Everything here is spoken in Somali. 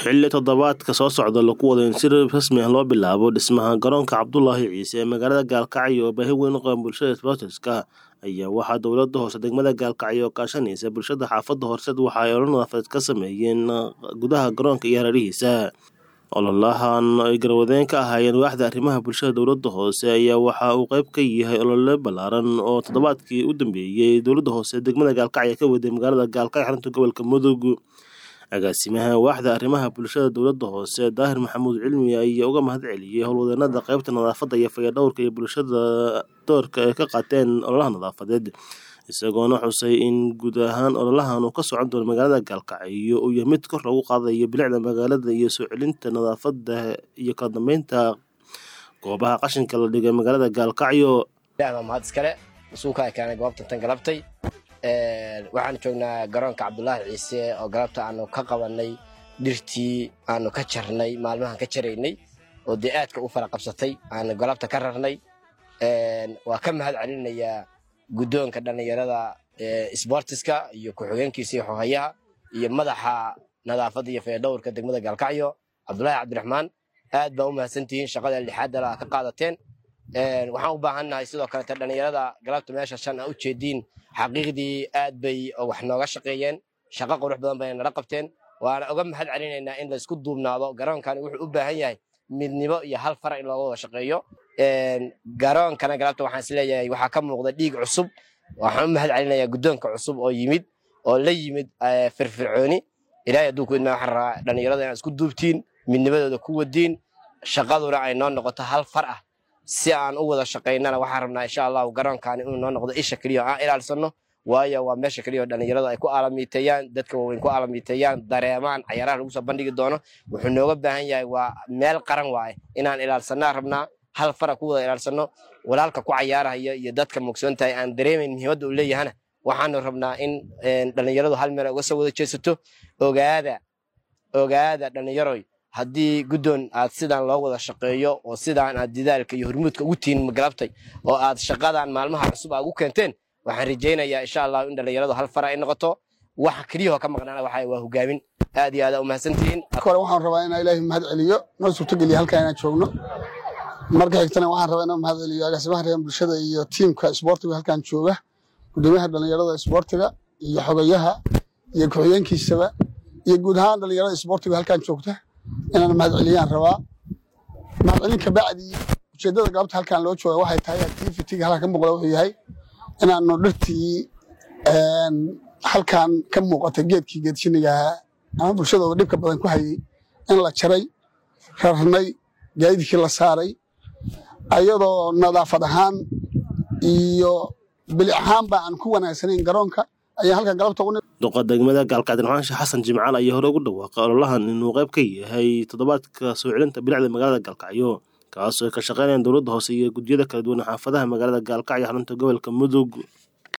xilli toddobaadka soo socda lagu wado in si rasmi ah loo bilaabo dhismaha garoonka cabdulaahi ciise ee magaalada gaalkacyo oo baahi weyn u qaban bulshada sboortiska ayaa waxaa dowlada hoose degmada gaalkacyo oo kaashanaysa bulshada xaafadda horseed waxa ay olol nadaafadeed ka sameeyeen gudaha garoonka iyo hareerihiisa ololahan ay garwadeen ka ahaayeen waaxda arrimaha bulshada dowlada hoose ayaa waxa uu qayb ka yahay olole ballaaran oo toddobaadkii u dambeeyey dowlada hoose degmada gaalkacyo ka waday magaalada gaalkacyo xarunta gobolka mudug agaasimaha waaxda arrimaha bulshada dowlada hoose daahir maxamuud cilmi ayaa uga mahad celiyey howlwadeenada qaybta nadaafadda iyo fayadhowrka iyo bulshada doorka ay ka qaateen ololaha nadaafadeed isagoona xusay in guud ahaan ololahan uu ka socon doono magaalada gaalkacyo uu yahay mid kor loogu qaadayo bilicda magaalada iyo soo celinta nadaafadda iyo kala dambeynta goobaha qashinka la dhigay magaalada gaalkacyo mahad iskale mas-uulka keenay goobta tan galabtay waxaan joognaa garoonka cabdulaahi ciise oo galabta aanu ka qabanay dhirtii aanu ka jarnay maalmahan ka jaraynay oo dee aadka u fara qabsatay aanu galabta ka rarnay waa ka mahad celinayaa guddoonka dhallinyarada sbortiska iyo ku-xigeenkiisa iyo xohayaha iyo madaxa nadaafadda iyo fayadhowrka degmada gaalkacyo cabdulaahi cabdiraxmaan aad baa u mahadsantihiin shaqada lixaadala ka qaadateen waxaan u baahannahay sidoo kalete dhallinyarada galabta meesha shan a u jeediin xaqiiqdii aad bay wax nooga shaqeeyeen shaqo qurux badan bay nala qabteen waana uga mahad celinaynaa in laysku duubnaado garoonkani wuxuu u baahan yahay midnimo iyo hal fara in looga wada shaqeeyo garoonkana galabta waxaan isleeyahay waxaa ka muuqda dhiig cusub waxaan u mahad celinayaa guddoonka cusub oo yimid oo la yimid firfircooni ilaahay hadduu ku idmaa waxaan rabaa dhallinyarada inaad isku duubtiin midnimadooda ku wadiin shaqaduna ay noo noqoto hal far ah si aan u wada shaqaynana waxaan rabnaa insha allahu garoonkaani inuu noo noqdo isha keliya oo aan ilaalsano waayo waa meesha keliya oo dhallinyaradu ay ku aalamiiteeyaan dadka waaweyn ku aalamiiteeyaan dareemaan cayaaraha lagu soo bandhigi doono wuxuu nooga baahan yahay waa meel qaran waaye inaan ilaalsanaa rabnaa hal fara ku wada ilaalsano walaalka ku cayaarahaya iyo dadka mugsoon tahay aan dareemayn muhiimadda uu leeyahana waxaanu rabnaa in dhallinyaradu hal meel uga soo wada jeesato ogaada ogaada dhallinyaroy haddii guddoon aad sidaan loo wada shaqeeyo oo sidaan aad didaalka iyo hormuudka ugu tihiin magalabtay oo aad shaqadan maalmaha cusub aad ugu keenteen waxaan rajaynayaa insha allahu in dhallinyaradu hal fara ay noqoto waxa keliyahoo ka maqnaana waxa waa hogaamin aad iyo aad u mahadsantihiin hore waxaan rabaa inaa ilaahay mahad celiyo noo suurtogeliya halkaa inaan joogno marka xigtana waxaan rabaa inaan mahad celiyo agaasimaha reer bulshada iyo tiimka isboortiga halkaan jooga gudoomiyaha dhallinyarada isboortiga iyo xogayaha iyo ku-xigeenkiisaba iyo guud ahaan dhallinyarada isboortiga halkaan joogta inaan mahad celiyaan rabaa mahad celin kabacdi ujeeddada galabta halkaan loo jooga waxay tahay activitiga halkaan ka muuqda wuxuu yahay inaanu dhirtii halkaan ka muuqata geedkii geedshinigahaa ama bulshada oo dhibka badan ku hayay in la jaray rarnay gaadidkii la saaray ayadoo nadaafad ahaan iyo bilic ahaanba aan ku wanaagsanayn garoonka ayaa halkan galabta u duqa degmada gaalkacdirnaansha xasan jimcaal ayaa hore ugu dhawaaqay ololahan inuu qayb ka yahay toddobaadka soo celinta bilicda magaalada gaalkacyo kaasoo ay ka shaqeynayaan dowladda hoose iyo gudyada kala duwan xaafadaha magaalada gaalkacyo xarunta gobolka mudug